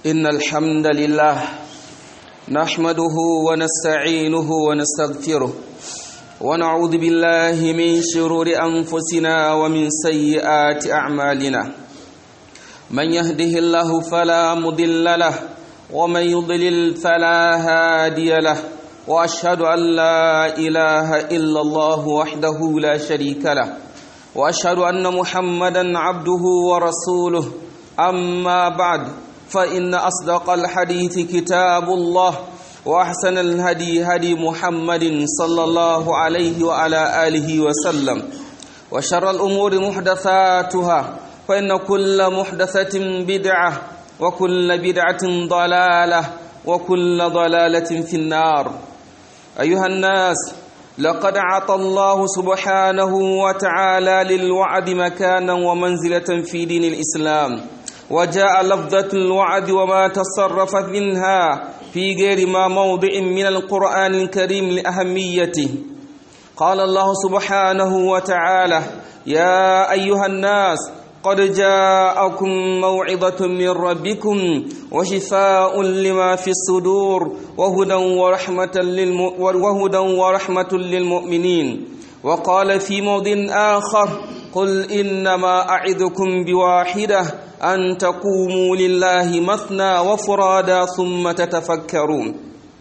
إن الحمد لله نحمده ونستعينه ونستغفره ونعوذ بالله من شرور أنفسنا ومن سيئات أعمالنا من يهده الله فلا مضل له ومن يضلل فلا هادي له وأشهد أن لا إله إلا الله وحده لا شريك له وأشهد أن محمدا عبده ورسوله أما بعد فإن أصدق الحديث كتاب الله وأحسن الهدي هدي محمد صلى الله عليه وعلى آله وسلم وشر الأمور محدثاتها فإن كل محدثة بدعة وكل بدعة ضلالة وكل ضلالة في النار أيها الناس لقد عطى الله سبحانه وتعالى للوعد مكانا ومنزلة في دين الإسلام وجاء لفظة الوعد وما تصرفت منها في غير ما موضع من القرآن الكريم لأهميته قال الله سبحانه وتعالى يا أيها الناس قد جاءكم موعظة من ربكم وشفاء لما في الصدور وهدى ورحمة, للم... وهدى ورحمة للمؤمنين وقال في موضع آخر قل إنما أعذكم بواحدة أن تقوموا لله مثنى وفرادا ثم تتفكرون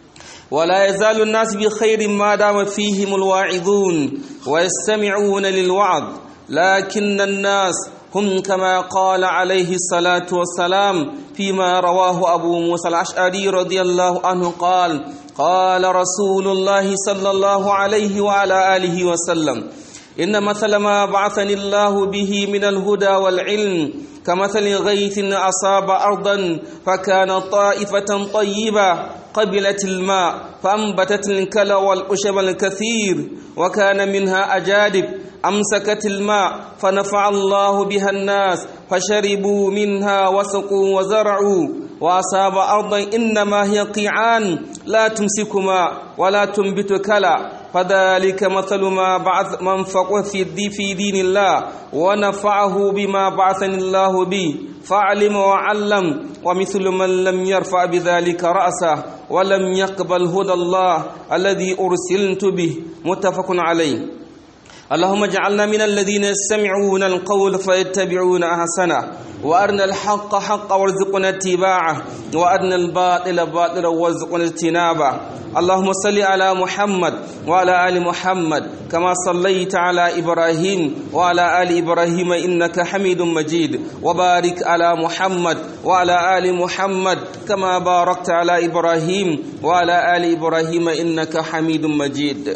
ولا يزال الناس بخير ما دام فيهم الواعظون ويستمعون للوعظ لكن الناس هم كما قال عليه الصلاة والسلام فيما رواه أبو موسى الأشعري رضي الله عنه قال قال رسول الله صلى الله عليه وعلى آله وسلم إن مثل ما بعثني الله به من الهدى والعلم كمثل غيث أصاب أرضا فكان طائفة طيبة قبلت الماء فأنبتت الكلى والأشب الكثير وكان منها أجادب أمسكت الماء فنفع الله بها الناس فشربوا منها وسقوا وزرعوا وأصاب أرضا إنما هي قيعان لا تمسك ماء ولا تنبت كلا فذلك مثل ما بعث من فقه في, في دين الله ونفعه بما بعثني الله به فعلم وعلم ومثل من لم يرفع بذلك رأسه ولم يقبل هدى الله الذي أرسلت به متفق عليه اللهم اجعلنا من الذين يستمعون القول فيتبعون احسنه وارنا الحق حقا وارزقنا اتباعه وارنا الباطل باطلا وارزقنا اجتنابه اللهم صل على محمد وعلى ال محمد كما صليت على ابراهيم وعلى ال ابراهيم انك حميد مجيد وبارك على محمد وعلى ال محمد كما باركت على ابراهيم وعلى ال ابراهيم انك حميد مجيد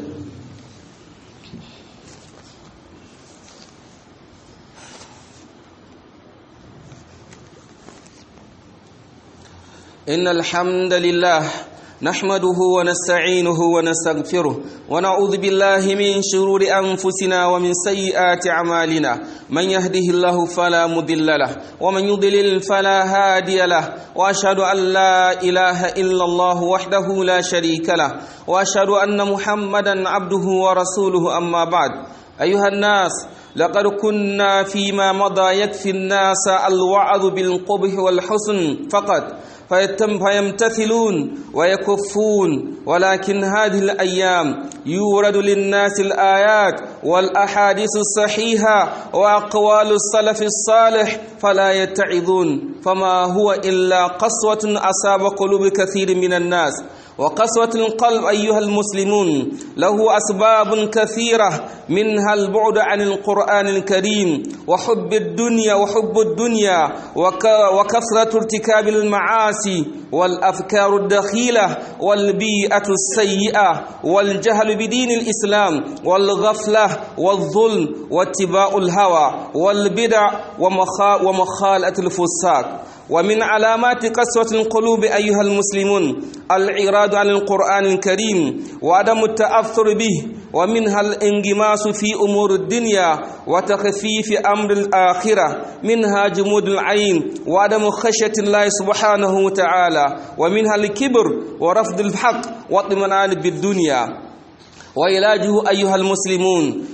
إن الحمد لله نحمده ونستعينه ونستغفره ونعوذ بالله من شرور أنفسنا ومن سيئات أعمالنا من يهده الله فلا مضل له ومن يضلل فلا هادي له وأشهد أن لا إله إلا الله وحده لا شريك له وأشهد أن محمدا عبده ورسوله أما بعد أيها الناس لقد كنا فيما مضى يكفي الناس الوعظ بالقبح والحسن فقط فيتم فيمتثلون ويكفون ولكن هذه الأيام يورد للناس الآيات والأحاديث الصحيحة وأقوال السلف الصالح فلا يتعظون فما هو إلا قسوة أصاب قلوب كثير من الناس وقسوة القلب أيها المسلمون له أسباب كثيرة منها البعد عن القرآن الكريم وحب الدنيا وحب الدنيا وكثرة ارتكاب المعاصي والأفكار الدخيلة والبيئة السيئة والجهل بدين الإسلام والغفلة والظلم واتباع الهوى والبدع ومخالة الفساق ومن علامات قسوة القلوب أيها المسلمون الإعراض عن القرآن الكريم وعدم التأثر به ومنها الانغماس في أمور الدنيا وتخفيف أمر الآخرة منها جمود العين وعدم خشية الله سبحانه وتعالى ومنها الكبر ورفض الحق واطمئنان بالدنيا وعلاجه أيها المسلمون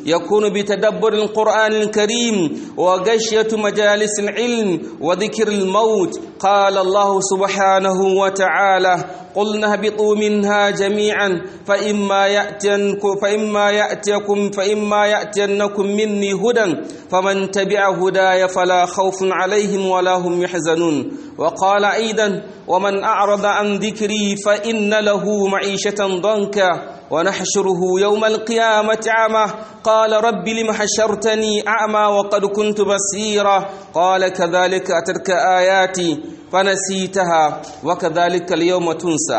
يكون بتدبر القرآن الكريم وغشية مجالس العلم وذكر الموت قال الله سبحانه وتعالى قلنا اهبطوا منها جميعا فإما يأتينكم فإما يأتيكم فإما يأتينكم مني هدى فمن تبع هداي فلا خوف عليهم ولا هم يحزنون وقال أيضا ومن أعرض عن ذكري فإن له معيشة ضنكا ونحشره يوم القيامة أعمى قال رب لم حشرتني أعمى وقد كنت بصيرا قال كذلك أتتك آياتي فنسيتها وكذلك اليوم تنسى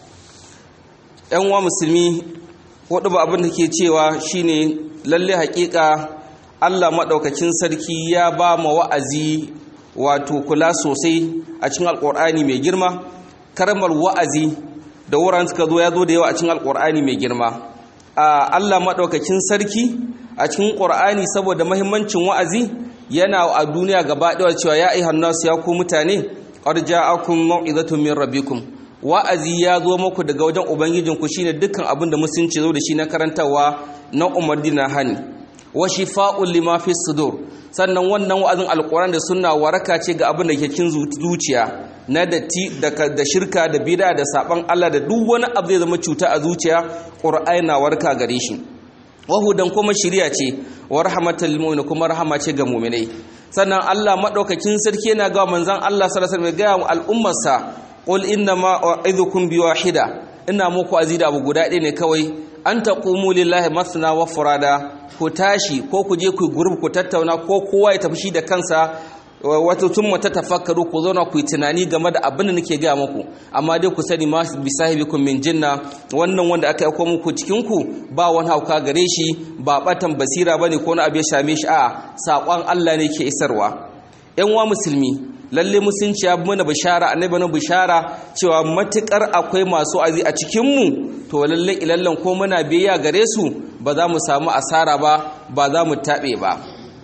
‘yan wa musulmi wadda ba abin da ke cewa shine lalle hakika Allah maɗaukakin sarki ya ba ma wa'azi wato kula sosai a cikin alƙur'ani mai girma karamar wa'azi da wuraren suka zo ya zo da yawa a cikin alƙur'ani mai girma a Allah maɗaukakin sarki a cikin ƙur'ani saboda mahimmancin wa'azi yana a duniya gaba ɗaya cewa ya ayyuhan nasu ya ku mutane qad ja'akum mau'izatun min rabbikum wa'azi ya zo muku daga wajen ubangijinku shine dukkan abin da musulunci zo da shi na karantawa na umarni na hani wa shifa'un lima fi sudur sannan wannan wa'azin alquran da sunna waraka ce ga abin da ke cikin zuciya na datti da shirka da bid'a da saban Allah da duk wani abu zai zama cuta a zuciya qur'ani na warka gare shi wahudan kuma shiriya ce wa rahmatul mu'min kuma rahama ce ga mu'minai sannan Allah madaukakin sarki yana ga manzon Allah sallallahu alaihi wasallam ga al'ummarsa qul inna ma u'idhukum bi wahida ina muku azida abu guda ɗaya ne kawai an taqumu lillahi masna wa furada ku tashi ko ku je ku gurbi ku tattauna ko kowa ya tafi shi da kansa wata tun mata tafakkaru ku zauna ku yi tunani game da abin da nake gaya muku amma dai ku sani ma bi sahibikum min jinna wannan wanda aka aiko muku cikin ku ba wani hauka gare shi ba batan basira bane ko na abu ya same shi a sakon Allah ne ke isarwa yan wa musulmi lalle musunci ya mana bishara annabi na bishara cewa matukar akwai masu azi a cikin mu to lalle ilallan ko muna biyayya gare su ba za mu samu asara ba ba za mu tabe ba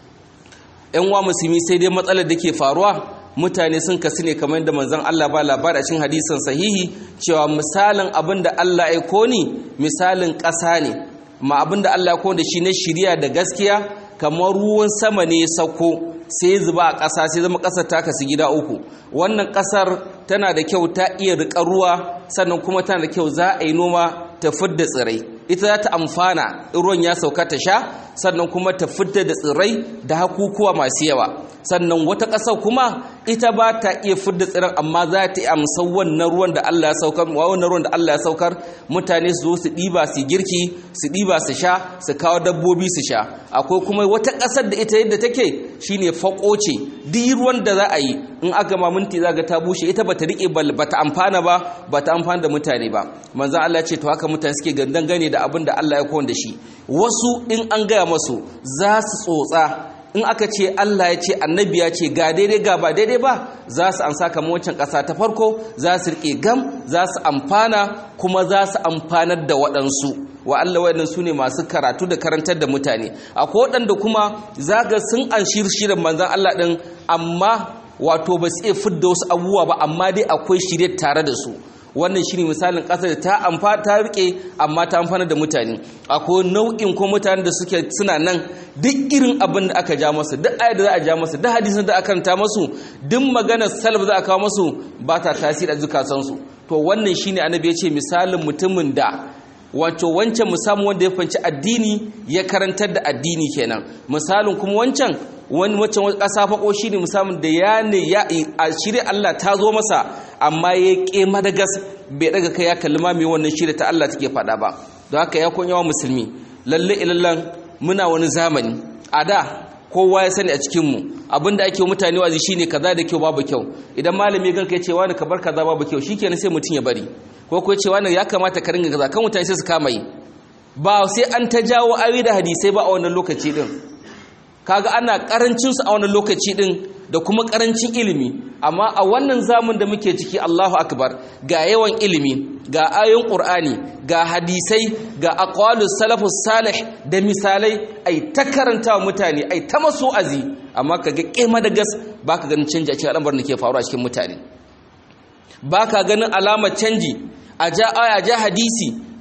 yan wa musulmi sai dai matsalar da ke faruwa mutane sun kasu ne kamar da manzon Allah ba labari a cikin hadisin sahihi cewa misalin abin da Allah ya koni misalin ƙasa ne ma abin da Allah ya koni da shi na shiriya da gaskiya kamar ruwan sama ne ya sauko sai zuba a ƙasa sai zama ƙasar ta kasu gida uku wannan ƙasar tana da kyau ta iya riƙa ruwa sannan kuma tana da kyau za a yi noma ta fidda tsirai ita za ta amfana ruwan ya sauka ta sha sannan kuma ta fidda da tsirrai da hakukuwa masu yawa sannan wata ƙasar kuma ita ba ta iya fidda tsiran amma za ta yi amsar wannan ruwan da Allah ya saukar wannan ruwan da Allah ya saukar mutane su zo su ɗiba su girki su ɗiba su sha su kawo dabbobi su sha akwai kuma wata ƙasar da ita yadda take shine fako ce duk ruwan da za a yi in aka ma minti za ga ta bushe ita bata rike bata amfana ba bata amfana da mutane ba manzo Allah ce to haka mutane suke gandan gane da abin da Allah ya kowanne da shi wasu in an gaya masu za su tsotsa in aka ce Allah ya ce annabi ya ce ga daidai ga ba daidai ba za su amsa kamar wancan ƙasa ta farko za su rike gam za su amfana kuma za su amfanar da waɗansu wa Allah waɗannan su ne masu karatu da karantar da mutane akwai waɗanda kuma za ga sun an shirin manzan Allah ɗin amma wato ba su iya fidda wasu abubuwa ba amma dai akwai shirye tare da su wannan shine misalin ƙasar da ta amfa ta rike amma ta amfana da mutane akwai nau'in ko mutanen da suke suna nan duk irin abin da aka ja masu duk ayat da za a ja masu duk hadisin da aka karanta masu duk maganar salaf za a kawo masu ba ta tasiri a zukatansu to wannan shine annabi ya ce misalin mutumin da wato wancan musamman wanda ya fanci addini ya karantar da addini kenan misalin kuma wancan wani wancan ƙasa faƙo shi ne musamman da ya ne ya a shirya Allah ta zo masa amma ya ƙe madagas bai daga kai ya kalli ma mai wannan shirya ta Allah take faɗa ba don haka ya kun yawa musulmi lalle ilallan muna wani zamani a da kowa ya sani a cikinmu abinda ake mutane wazi shine kaza da kyau babu kyau idan malami ganka ya ce wani ka bar kaza babu kyau shikenan sai mutum ya bari ko ko ce wani ya kamata ka ringa kaza kan mutane sai su kama yi ba sai an ta jawo awi da hadisai ba a wannan lokaci din kaga ana karancin su a wannan lokaci din da kuma karancin ilimi amma a wannan zamun da muke ciki Allahu akbar ga yawan ilimi ga ayoyin Qur'ani ga hadisai ga aqwalus salafus salih da misalai ai ta karanta mutane ai ta masu azi amma kaga kema da gas baka ganin canji a cikin al'amarin da ke faruwa a cikin mutane baka ganin alamar canji a ja aya ja hadisi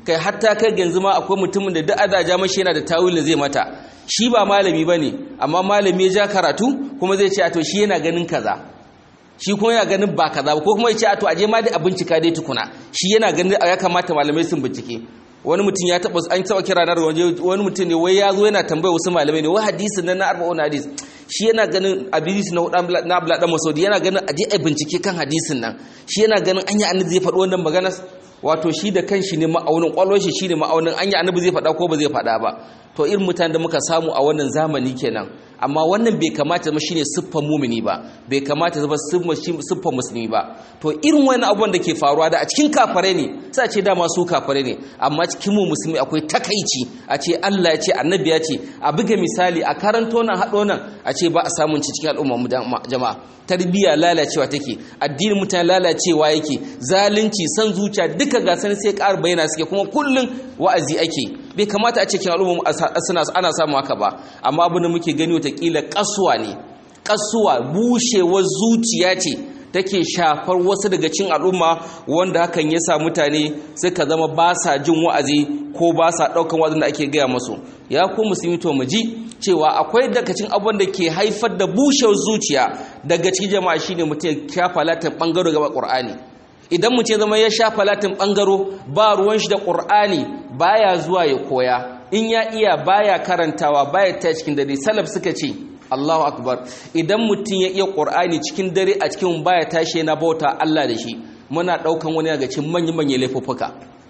kai hatta kai yanzu ma akwai mutumin da duk azaja mashi yana da tawilin zai mata shi ba malami bane amma malami ya ja karatu kuma zai ce a to shi yana ganin kaza shi kuma yana ganin ba kaza ba ko kuma ya ce a to aje ma dai a bincika dai tukuna shi yana ganin ya kamata malamai sun bincike wani mutum ya taba an taba kira na waje wani mutum ne wai ya zo yana tambaya wasu malamai ne wai hadisin nan na arba'un hadis shi yana ganin hadisi na hudan na abla dan masaudi yana ganin aje ai bincike kan hadisin nan shi yana ganin anya annabi zai faɗi wannan magana wato shi da kanshi ne ma'aunin kwallon shi shine ma'aunin anya annabi zai faɗa ko ba zai faɗa ba to irin mutanen da muka samu a wannan zamani kenan amma wannan bai kamata zama shine siffar mumini ba bai kamata zama siffar musulmi ba to irin wani abubuwan da ke faruwa da a cikin kafare ne sai a ce dama su kafare ne amma cikin mu musulmi akwai takaici a ce Allah ya ce annabi ya ce a buga misali a karanto nan haɗo nan a ce ba a samun ci cikin al'umma jama'a tarbiyya lalacewa take addinin mutane lalacewa yake zalunci san zuciya duka gasan sai ƙara bayyana suke kuma kullun wa'azi ake bai kamata a cikin al'umma ana samu haka ba amma abin da muke gani watakila kasuwa ne kasuwa bushewar zuciya ce take shafar wasu daga cin al'umma wanda hakan ya sa mutane suka zama ba sa jin wa'azi ko ba sa ɗaukan wa'azin da ake gaya masu ya ku musulmi to mu ji cewa akwai daga cikin abin da ke haifar da bushewar zuciya daga cikin jama'a shine mutum ya shafa latin ɓangaro gaba ƙur'ani idan mutum zama ya shafa latin ɓangaro ba ruwan shi da ƙur'ani baya zuwa ya koya in ya iya baya karantawa baya ta cikin dare salaf suka ce Allahu akbar idan mutum ya iya Qur'ani cikin dare a cikin baya tashi yana bauta Allah da shi muna daukan wani daga cikin manyan manyan laifuffuka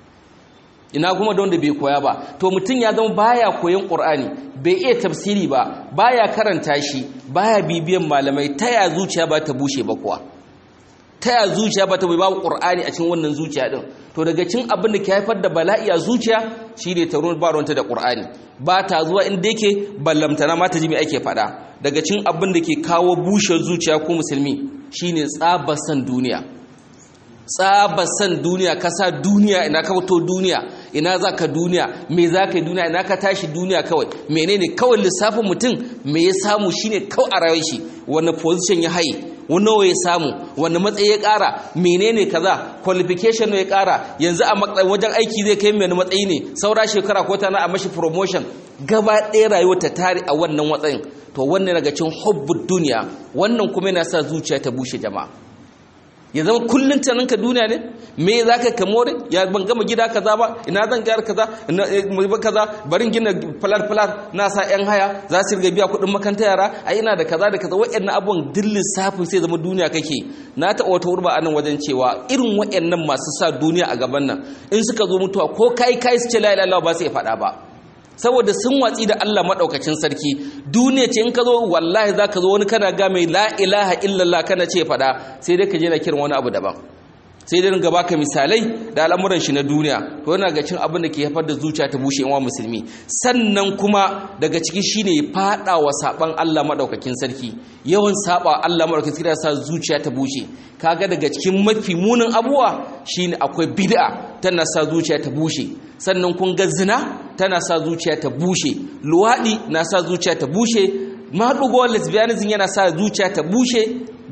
ina kuma da wanda bai koya ba to mutum ya zama baya koyon Qur'ani bai iya tafsiri ba baya karanta shi baya bibiyan malamai taya zuciya ba ta bushe ba kuwa taya zuciya ba ta bai babu Qur'ani a cikin wannan zuciya din to daga cin abin da ke haifar da bala'i a zuciya shine ta ruwan baronta da Qur'ani ba ta zuwa inda yake ballamtana ma ta ji me ake faɗa daga cin abin da ke kawo bushe zuciya ko musulmi shine tsabasan duniya tsabasan duniya ka sa duniya ina ka fito duniya ina za ka duniya me za ka yi duniya ina ka tashi duniya kawai menene kawai lissafin mutum me ya samu shine kawai a rayuwar shi wani position ya haye wani ya samu wani matsayi ya kara menene kaza qualification ya kara yanzu a wajen aiki zai kai mai matsayi ne saura shekara ko tana a mashi promotion gaba ɗaya rayuwar ta tare a wannan matsayin to wannan daga cikin hubbud duniya wannan kuma yana sa zuciya ta bushe jama'a ya zama kullum ka duniya ne me za ka kamore ya ban gama gida kaza ba ina zan gyara kaza ba kaza barin gina falar falar na sa yan haya za su riga biya kuɗin makanta yara a ina da kaza da kaza waɗannan abubuwan duk lissafin sai zama duniya kake na taɓa wata wurba anan wajen cewa irin waɗannan masu sa duniya a gaban nan in suka zo mutuwa ko kai kai su ce la ilaha ba su iya faɗa ba saboda sun watsi da Allah maɗaukacin sarki duniya ce in ka zo wallahi za ka zo wani kana ga mai la ilaha illallah kana ce faɗa sai dai ka je na kiran wani abu daban sai dai ringa baka misalai da al'amuran shi na duniya to yana ga cin abin da ke haifar da zuciya ta bushe wa musulmi sannan kuma daga ciki shine fada wa saban Allah madaukakin sarki yawan saba Allah madaukakin sarki sa zuciya ta bushe kaga daga cikin mafi munin abuwa shine akwai bid'a tana sa zuciya ta bushe sannan kun ga zina tana sa zuciya ta bushe luwadi na sa zuciya ta bushe maɗugo lesbianism yana sa zuciya ta bushe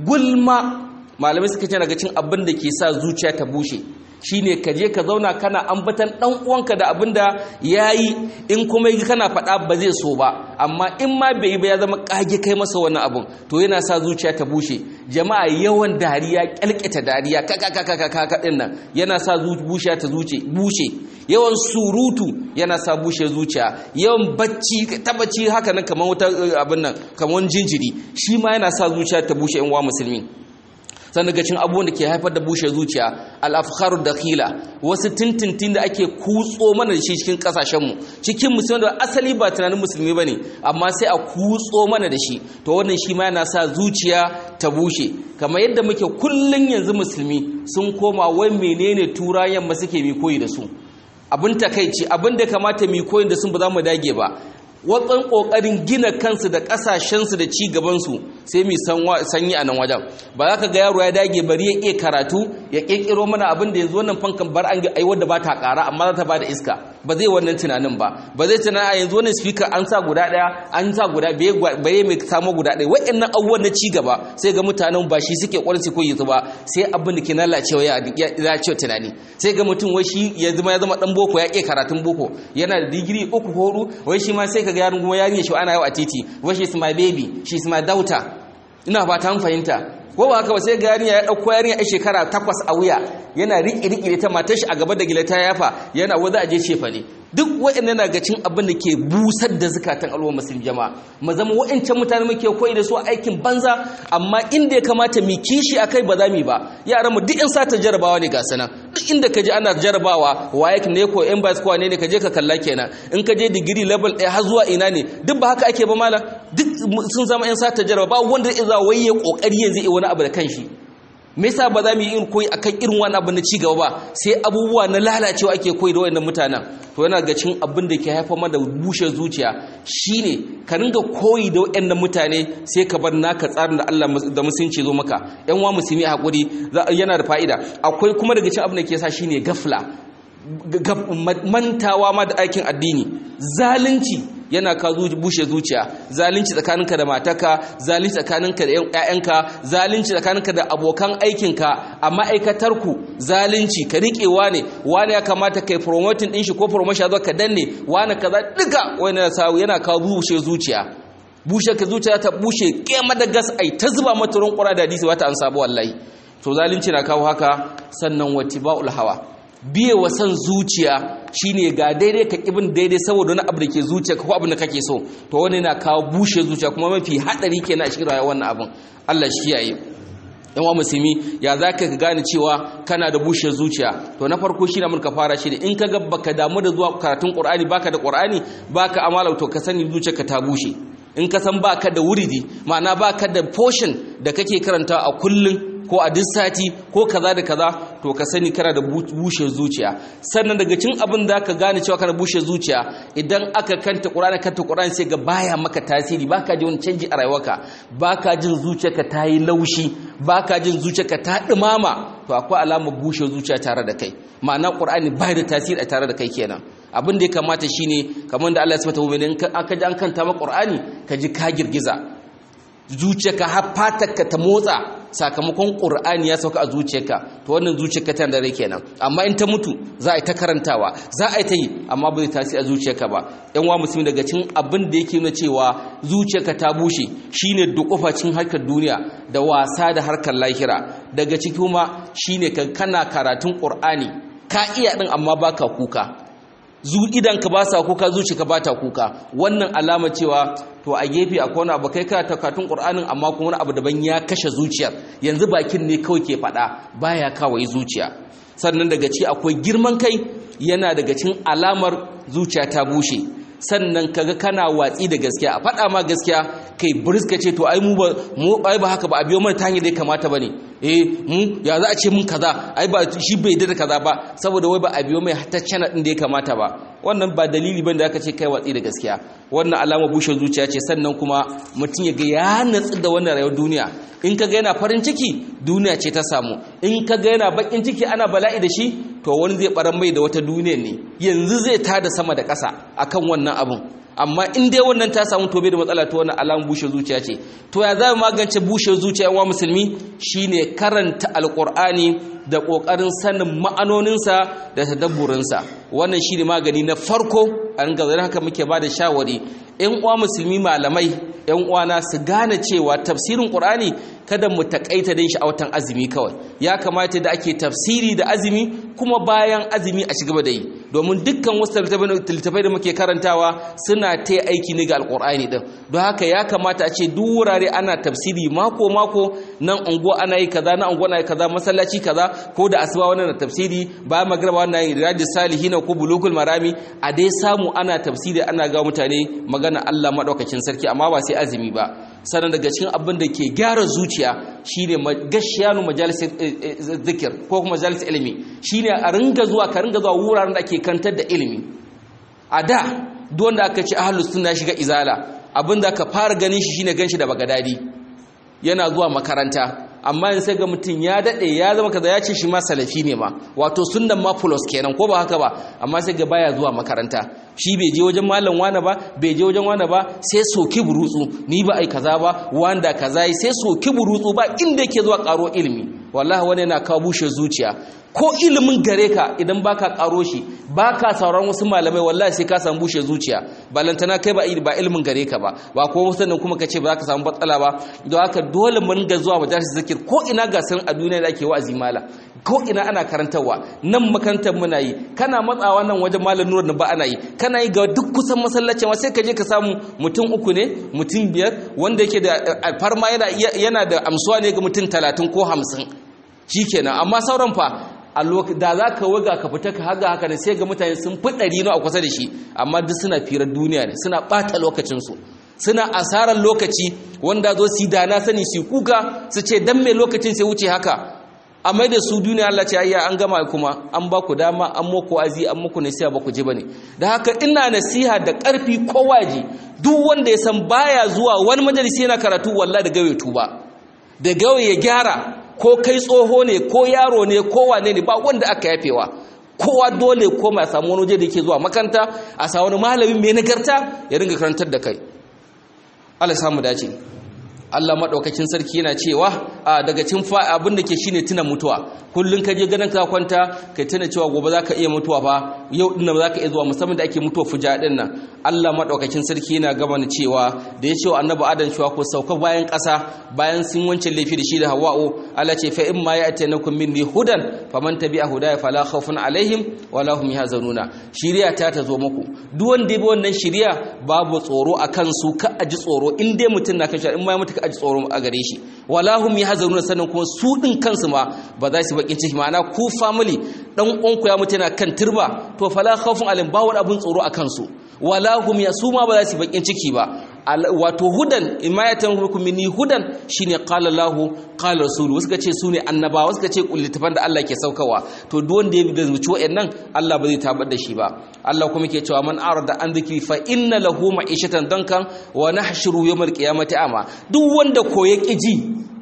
gulma malamai suka ce daga cin abin da ke sa zuciya ta bushe shine ka je ka zauna kana ambatan dan uwanka da abin da yayi in kuma kana faɗa ba zai so ba amma in ma bai yi ba ya zama kage kai masa wannan abun to yana sa zuciya ta bushe jama'a yawan dariya kyalketa dariya kaka kaka kaka din nan yana sa zuciya ta zuce bushe yawan surutu yana sa bushe zuciya yawan bacci ta bacci haka nan kamar wata abin nan kamar jinjiri shi ma yana sa zuciya ta bushe in wa musulmi sannan daga cin abubuwan da ke haifar da bushe zuciya al'afkharu dakhila wasu tintintin da ake kutso mana da shi cikin kasashenmu cikin musulmi da asali ba tunanin musulmi ba ne amma sai a kutso mana da shi to wannan shi ma yana sa zuciya ta bushe kamar yadda muke kullum yanzu musulmi sun koma wai menene turayen ma suke mi koyi da su abin takaici abin da kamata mi koyi da sun ba za mu dage ba watsan kokarin gina kansu da kasashensu da ci gabansu sai mu sanyi a nan wajen ba za ka ga yaro ya dage bari ya iya karatu ya kirkiro mana abin da yanzu wannan fankan bar an ga aiwar da ba ta kara amma za ta ba da iska ba zai wannan tunanin ba ba zai tunana a yanzu wannan speaker an sa guda daya an sa guda bai mai samu guda daya wa'annan abubuwan na ci gaba sai ga mutanen ba shi suke kwarin su koyi su ba sai abin da ke lalacewa ya lalacewa tunani sai ga mutum wai shi ya zama ya zama dan boko ya ke karatun boko yana da digiri uku ko hudu wai shi ma sai ka ga yaron kuma yarinya shi ana yau a titi wai shi is my baby shi is my daughter ina fata an fahimta ko ba haka ba sai ga yarinya ya dauko yarinya a shekara takwas a wuya yana riƙe riƙe ta matar shi a gaba da gila ta yafa yana waza a je cefa ne duk waɗannan na ga cin abin da ke busar da zukatan al'umma musulmi jama'a mu zama waɗancan mutane muke koyi da su aikin banza amma inda ya kamata mu kishi akai ba za mu ba yaran mu duk in sata jarabawa ne ga sana duk inda ka je ana jarabawa waye ne ko in ba ko ne ka je ka kalla kenan in ka je digiri level ɗaya har zuwa ina ne duk ba haka ake ba malam duk sun zama in sata jarabawa wanda ya za waye kokari yanzu wani abu da kanshi me yasa ba za mu yi irin koyi akan irin wani abu na cigaba ba sai abubuwa na lalacewa ake koyi da wayannan mutanen to yana ga cin abin da ke haifar mana bushe zuciya shine ka ringa koyi da wayannan mutane sai ka bar naka tsarin da Allah da musulunci zo maka yan wa musulmi a hakuri yana da fa'ida akwai kuma daga cin abin da ke sa shine gafla mantawa ma da aikin addini zalunci yana ka bushe zuciya zalunci tsakaninka da mataka zalunci tsakaninka da ƴaƴanka zalunci tsakaninka da abokan aikinka a ma'aikatarku zalunci ka riƙewa ne wani ya kamata kai promoting din shi ko promotion zo ka danne wani kaza duka wani yana ka bushe zuciya bushe ka zuciya ta bushe kema da gas ai ta zuba mata ruwan ƙura da hadisi wata an sabu wallahi to zalunci na kawo haka sannan watiba'ul hawa biye wa san zuciya shine ga daidai ka kibin daidai saboda wani abu da ke zuciya ko abin da kake so to wani na kawo bushe zuciya kuma mafi hadari kenan a cikin rayuwar wannan abin Allah shi yayi yan wa musulmi ya zaka ka gane cewa kana da bushe zuciya to na farko shine mun ka fara shi in ka ga baka damu da zuwa karatun Qur'ani baka da Qur'ani baka amala to ka sani zuciyarka ta bushe in ka san baka da wuridi ma'ana baka da portion da kake karanta a kullun ko a duk sati ko kaza da kaza to ka sani kana da bushe zuciya sannan daga cin abin da ka gane cewa kana bushe zuciya idan aka kanta Qur'ani kanta Qur'ani sai ga baya maka tasiri baka ji wani canji a rayuwarka baka jin zuciyarka ta yi laushi baka jin zuciyarka ta dumama to akwai alamar bushe zuciya tare da kai ma'ana Qur'ani bai da tasiri a tare da kai kenan abin da ya kamata shine kamar da Allah ya sabata mu'minin aka ji an kanta maka Qur'ani ka ji ka girgiza zuciyarka har fatarka ta motsa sakamakon ƙur'ani ya sauka a zuciyarka to wannan zuciyarka tana da rai kenan amma in ta mutu za a yi ta karantawa za a yi ta yi amma ba zai tasiri a zuciyarka ba yan wa musulmi daga cin abin da yake nuna cewa zuciyarka ta bushe shine dukufa cin harkar duniya da wasa da harkar lahira daga ciki kuma shine kana karatun ƙur'ani ka iya din amma baka kuka zu idanka ba sa kuka zuciyarka ba ta kuka wannan alama cewa to a gefe akwai wani abu kai ka takatun qur'anin amma kuma wani abu daban ya kashe zuciyar yanzu bakin ne kawai ke faɗa baya kawai zuciya sannan daga ci akwai girman kai yana daga cikin alamar zuciya ta bushe sannan kaga kana watsi da gaskiya a faɗa ma gaskiya kai briska ce to ai mu ba mu ai ba haka ba a biyo mana ta hanyar da ya kamata bane eh mu ya za a ce mun kaza ai ba shi bai da kaza ba saboda wai ba a biyo mai hatta channel din da ya kamata ba wannan ba dalili bane da aka ce kai watsi da gaskiya wannan alama bushe zuciya ce sannan kuma mutum ya ga ya natsu da wannan rayuwar duniya in ka ga yana farin ciki duniya ce ta samu in ka ga yana bakin ciki ana bala'i da shi to wani zai baran mai da wata duniya ne yanzu zai tada sama da ƙasa akan wannan abun amma in dai wannan ta samu tobe da matsala ta wannan alamun bushe zuciya ce to ya za mu magance bushe zuciya yan musulmi shine karanta alqur'ani da kokarin sanin ma'anoninsa da tadabburinsa wannan shine magani na farko a ringa zai haka muke ba da shawari yan uwa musulmi malamai yan uwana su gane cewa tafsirin qur'ani kada mu takaita da shi a watan azumi kawai ya kamata da ake tafsiri da azumi kuma bayan azumi a cigaba da yi domin dukkan wasu littattafai da muke karantawa suna ta aiki ne ga alkur'ani din don haka ya kamata a ce duk wurare ana tafsiri mako mako nan unguwa ana yi kaza nan unguwa ana yi kaza masallaci kaza ko da asuba wannan na tafsiri bayan magraba wannan yi riyadus salihin ko bulugul marami a dai samu ana tafsiri ana ga mutane magana Allah madaukakin sarki amma ba sai azumi ba sannan daga cikin abin da ke gyara zuciya shine gashiyanu majalis zikir ko kuma majalis ilimi shine a ringa zuwa ka ringa zuwa wuraren da ake kantar da ilimi a da don da aka ce ahlus sunna shiga izala abin da aka fara ganin shi shine ganshi da bagadadi yana zuwa makaranta amma in sai ga mutum ya dade ya zama kaza ya ce shi ma salafi ne ma wato sunnan ma plus kenan ko ba haka ba amma sai ga baya zuwa makaranta shi bai je wajen malam wani ba bai je wajen wani ba sai soki burutsu ni ba ai kaza ba wanda kaza yi sai soki burutsu ba inda yake zuwa karo ilimi wallahi wani yana kawo bushe zuciya ko ilimin gare ka idan baka karo shi baka sauran wasu malamai wallahi sai ka samu bushe zuciya balantana kai ba ba ilimin gare ka ba ba ko sannan kuma kace ba za ka samu batsala ba don haka dole mun ga zuwa majalis zikir ko ina gasar a duniya da ake wa'azi mala ko ina ana karantarwa nan makarantar muna yi kana matsawa nan wajen malam nura ba ana yi kana yi ga duk kusan masallacin sai ka je ka samu mutum uku ne mutum biyar wanda yake da farma yana yana da amsuwa ne ga mutum talatin ko hamsin shikenan amma sauran fa a da za ka waga ka fita ka haga haka ne sai ga mutane sun fi ɗari na a kusa da shi amma duk suna firar duniya ne suna ɓata lokacinsu suna asarar lokaci wanda zo su dana sani su kuka su ce dan mai lokacin sai wuce haka a mai da su duniya Allah ce ayya an gama kuma an ba ku dama an muku azi an muku nasiha ba ku ji bane da haka ina nasiha da ƙarfi ko waji duk wanda ya san baya zuwa wani majalisi yana karatu wallahi da gawe tuba da gawe ya gyara ko kai tsoho ne ko yaro ne ko wane ne ba wanda aka yafewa kowa dole ko ma samu wani waje da yake zuwa makanta a sa wani malami mai nagarta ya ringa karantar da kai Allah samu dace Allah madaukakin sarki yana cewa a daga cin abin da ke shine tuna mutuwa kullun ka je ganin ka kwanta kai tuna cewa gobe zaka iya mutuwa fa yau din nan zaka iya zuwa musamman da ake mutuwa fuja din nan Allah madaukakin sarki yana gaba ni cewa da ya ce wa annabi Adam cewa ko sauka bayan ƙasa bayan sun wancan laifi da shi da Hawwa'u Allah ce fa in ma ya'tanakum minni hudan faman tabi'a hudaya fala khawfun alaihim wala hum yahzanuna shiriya ta ta zo muku duk wanda ya bi wannan shiriya babu tsoro akan su ka aji tsoro in dai mutun na kan in ma mutu ka aji tsoro a gare shi wala hum yahzanuna sannan kuma su din kansu ma ba za su bakin ciki ma'ana ku family dan uwanku ya mutu yana kan turba to fala khawfun alaihim ba wani abun tsoro akan su wala hum yasuma ba za su bakin ciki ba wato hudan imayatan hukum minni hudan shine qala Allah qala rasul wasu ce su ne annabawa wasu ce kullitafan da Allah ke saukawa to duk wanda ya bi zuci wayannan Allah ba zai tabar da shi ba Allah kuma ke cewa man arada an dhikri fa inna lahu ma'ishatan dankan wa nahshuru yawmal qiyamati ama duk wanda ko ya ji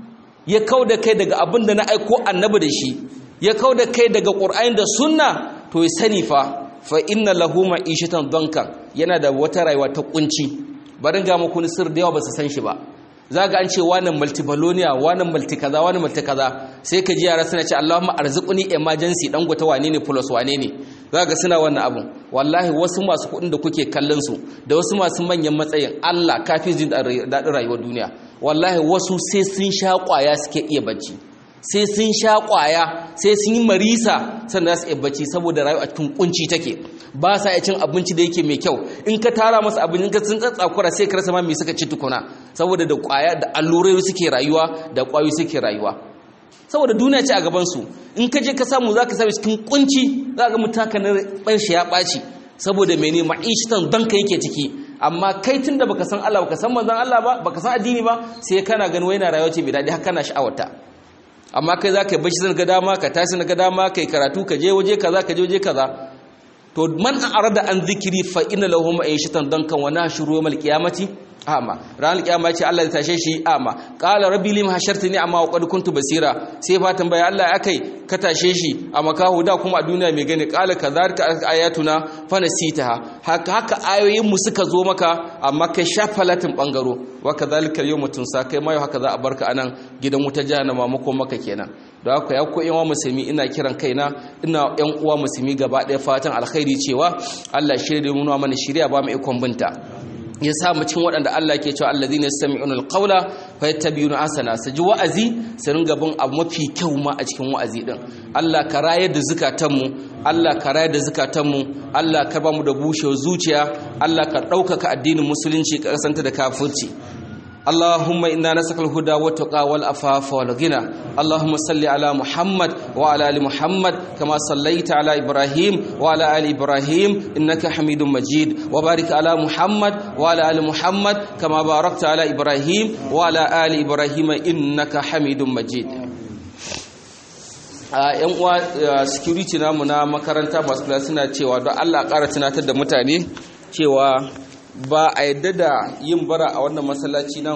ya kauda kai daga abin da na aiko annabi da shi ya kauda kai daga qur'ani da sunna to ya sani fa fa inna lahu ma'ishatan dankan yana da wata rayuwa ta kunci barin ga muku ni sir da yawa ba su san shi ba za ga an ce wani multibalonia wani multikaza wani multikaza sai ka ji yara suna ce Allahumma arzuquni emergency dan gota wane ne plus wane ne za ga suna wannan abun wallahi wasu masu kuɗin da kuke kallon su da wasu masu manyan matsayin Allah kafi jin daɗin rayuwar duniya wallahi wasu sai sun sha ƙwaya suke iya bacci sai sun sha ƙwaya sai sun yi marisa sannan za su iya bacci saboda rayuwa a cikin kunci take ba sa iya cin abinci da yake mai kyau in ka tara masa abin ka sun tsatsakura sai ka rasa ma me suka ci tukuna saboda da kwaya da allurai suke rayuwa da kwayoyi suke rayuwa saboda duniya ce a gaban su in ka je ka samu zaka same cikin kunci zaka mutaka na ban shi ya baci saboda mene ma'ishtan dan ka yake ciki amma kai tunda baka san Allah baka san manzon Allah ba baka san addini ba sai kana ganin wai na rayuwa ce mai dadi har kana sha'awarta amma kai zaka yi bacci zan ga dama ka tashi na ga dama kai karatu ka je waje kaza ka je waje kaza to man arada an zikiri fa inna lahu ma'ishatan dankan wa nashuru yawmal qiyamati ama ranar kiyama ce Allah ya tashe shi ama qala rabbi lim hashartani amma wa qad kuntu basira sai fa tambaya Allah akai ka tashe shi a makahu da kuma a duniya mai gani qala kadhalika ayatuna fa nasitaha haka haka ayoyin mu suka zo maka amma kai shafalatin bangaro wa kadhalika yawma tunsa kai mai haka za a barka anan gidan wuta jahannama mako maka kenan da haka ya ko yan musulmi ina kiran kaina ina yan uwa musulmi gaba ɗaya fatan alkhairi cewa Allah shirye da mu mana shirya ba mu ikon binta ya sa mu cikin waɗanda Allah ke cewa allazina yastami'una alqawla fayattabi'una ahsana su ji wa'azi su ringa bin abu mafi kyau ma a cikin wa'azi din Allah ka rayar da zukatanmu Allah ka rayar da zukatanmu Allah ka ba mu da bushewar zuciya Allah ka ɗaukaka addinin musulunci ka kasanta da kafirci اللهم إنا نسألك الهدى والتقى والعفاف والغنى اللهم صل على محمد وعلى آل محمد كما صليت على إبراهيم وعلى آل إبراهيم إنك حميد مجيد وبارك على محمد وعلى آل محمد كما باركت على إبراهيم وعلى آل إبراهيم إنك حميد مجيد yan uwa security namu na makaranta masu kula suna cewa don Allah ƙara tunatar da mutane cewa ba a yadda da yin bara a wannan masallaci na